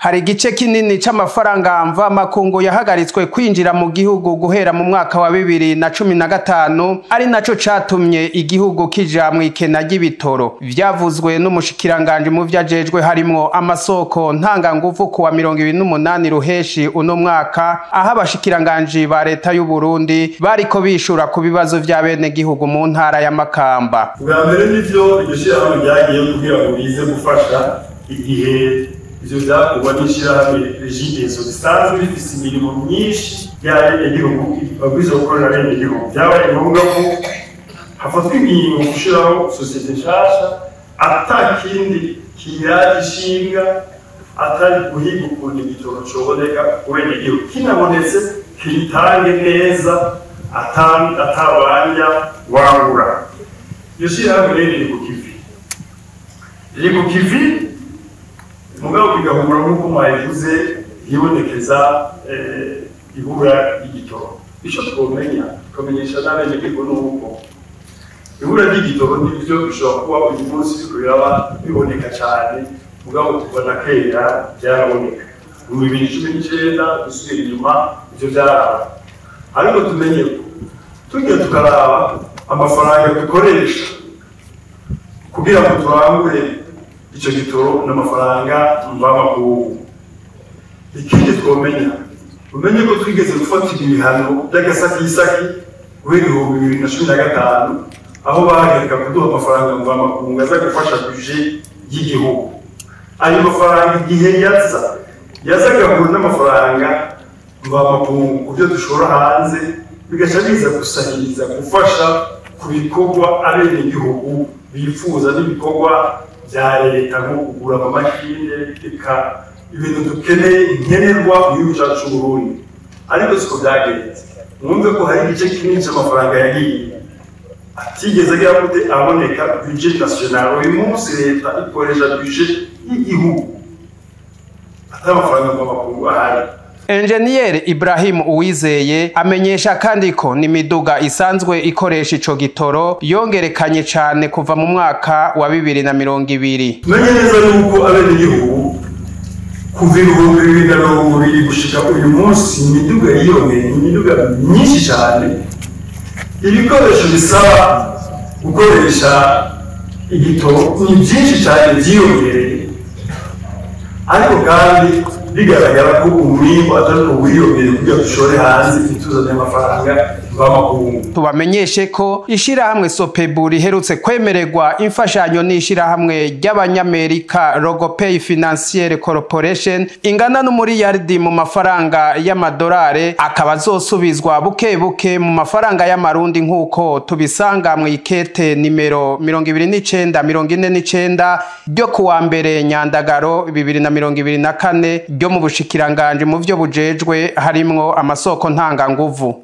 hari igice kinini c'amafaranga mva makungu yahagaritswe kwinjira mu gihugu guhera mu mwaka wa bibiri na cumi na gatanu ari naco catumye igihugu kija mw'ikena ry'ibitoro vyavuzwe n'umushikiranganji mu vyajejwe harimwo amasoko ntanganguvu kuwa mirongo ibiri n'umunani ruheshi uno mwaka aho abashikiranganji ba leta y'u Burundi bariko bishura ku bibazo vy'abenegihugu mu ntara ya Makamba ubwa mbere nivyo iryo shirahamwe ryagiye kugira ngo bize gufasha igihe ivyo vyakorwa n'ishirahamwe regidezo risanzwe rifise imirimo myinshi y'abenegihugu babwirizwa gukorera abenegihugu vyabaye ngombwa ko hafatwa ingingo gushiraho sosiyete nshasha ata kindi kiraje ishinga atari guhiga ukuntu igitoro coboneka ku benegihugu kinabonetse kiyitange neza atabanja wangura iyo shirahamwe rero riri ku kivi riri ku kivi mugabo bigahura nk'uko mwabivuze hibonekeza ibura ry'igitoro ico twomenya tukamenyesha n'abenegihugu n'uko ibura ry'igitoro nivyo bishobora kuba uyu munsi biriko biraba biboneka cane mugabo tubona kera vyaraboneka mu bibiri cumi n'icenda dusubira inyuma ivyo vyaraba ariko tumenye ko tugiye tukaraba amafaranga dukoresha kugira ngo turangure ico gitoro n'amafaranga mvamakungu ikindi twomenya umenye ko twigeze gufatira ibihano by'agasakisaki guhera ibihumbi bibiri na cumi na gatanu aho bahagarika kuduha amafaranga mvamakungu aza gufasha buje y'igihugu ayo mafaranga igihe yaza yazaga kure n'amafaranga mvamakungu ku byo dushora hanze bigaca biza gusahiriza gufasha ku bikorwa abenegihugu bifuza n'ibikorwa bya leta nko kugura amamashine eka ibintu dukeneye nkenerwa mu gihugu cyacu c'uburundi ariko siko byagenze mwumve ko hari igice kinini c'amafaranga yagiye atigeze agira gute aboneka budget national uyu munsi leta ikoresha budget y'igihugu atari amafaranga mvamakungu ahari Enjeniyeri Ibrahim Uwizeye amenyesha kandi ko n'imiduga isanzwe ikoresha ico gitoro yongerekanye cane kuva mu mwaka wa bibiri na mirongo ibiri. tumenye neza yuko abenegihugu kuva ibihumbi bibiri na mirongo ibiri gushika uyu munsi imiduga yiyongeye imiduga myinshi cane ibikoresho bisaba gukoresha igitoro ni byinshi cyane byiyongereye ariko kandi bigaragara ko umwimbo atari uwiyongere kugira dushore hanze ituzanye amafaranga mvamakungu Tubamenyeshe ko ishirahamwe Sopebu riherutse kwemererwa imfashanyo n'ishirahamwe ry'abanyamerika Logopay Financiere Corporation ingana n'umuriyaridi mu mafaranga y'amadolare akaba azosubizwa buke buke mu mafaranga y'amarundi nk'uko tubisanga mu ikete nimero mirongo ibiri n'icenda mirongo ine n'icenda ryo kuwa mbere Nyandagaro bibiri na mirongo ibiri na kane ryo mu bushikiranganji mu vyo bujejwe harimwo amasoko ntanganguvu